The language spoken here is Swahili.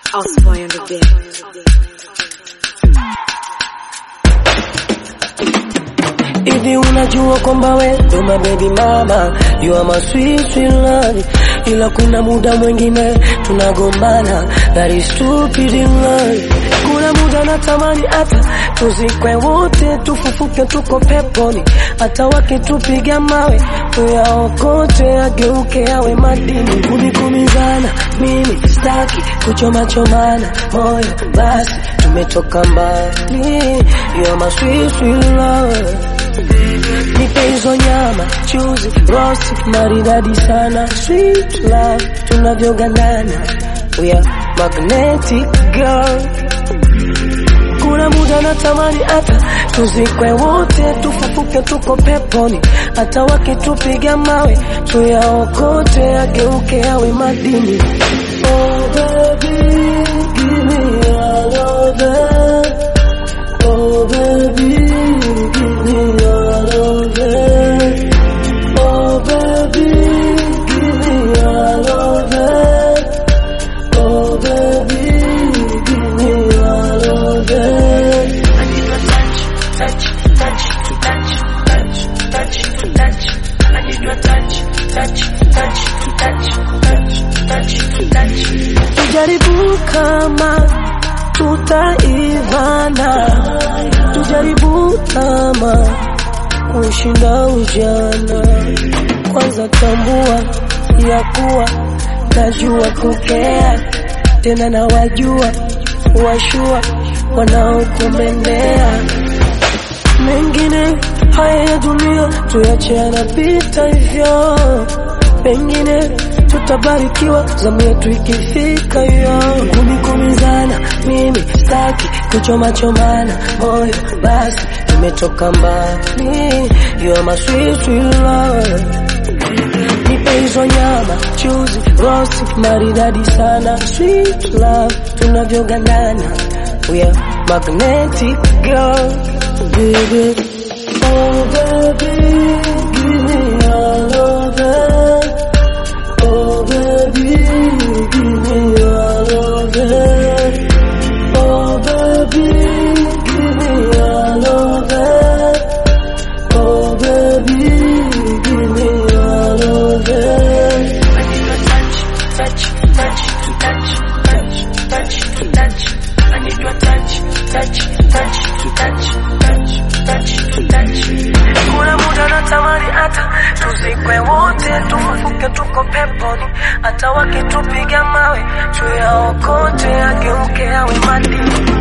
Houseboy on the beat. Hivi unajua kwamba we ndo my baby mama, you are my sweet sweet love, ila kuna muda mwingine tunagombana, that is stupid in love. Kuna muda natamani hata tuzikwe wote, tufufuke tuko peponi, hata wakitupiga mawe tuyaokote, ageuke yawe madini. Kumikumizana mimi staki kuchoma chomana moyo, basi tumetoka mbali, you are my sweet sweet love Nipe hizo nyama, chuzi, roast, maridadi sana Sweet love, tunavyogandana We are magnetic girl Kuna muda natamani hata tuzikwe wote, tufufuke tuko peponi, hata wakitupiga mawe tuyaokote, ageuke yawe madini. Oh baby, give me all of that. Oh baby, give me all of that. Oh baby, give me all of that. Oh baby, give me all of that. Tujaribu kama tutaivana, tujaribu kama kushinda ujana. Kwanza tambua ya kuwa najua kukea, tena na wajua washua wanaokumendea mengine haya ya dunia tuyache yanapita hivyo, pengine tutabarikiwa zamu yetu ikifika hiyo. Kumikumizana mimi staki kuchoma chomana moyo, basi tumetoka mbali, you are my sweet sweet love. Nipe hizo nyama, chuzi, roast, maridadi sana Sweet love, tunavyogandana We are magnetic girl Baby Oh baby, give me all of that Oh baby, give me all of that Oh baby, give me all of that Oh baby, give me all of that Kuna muda natamani hata tuzikwe wote, tufufuke tuko peponi, hata wakitupiga mawe tuyaokote, ageuke yawe madini.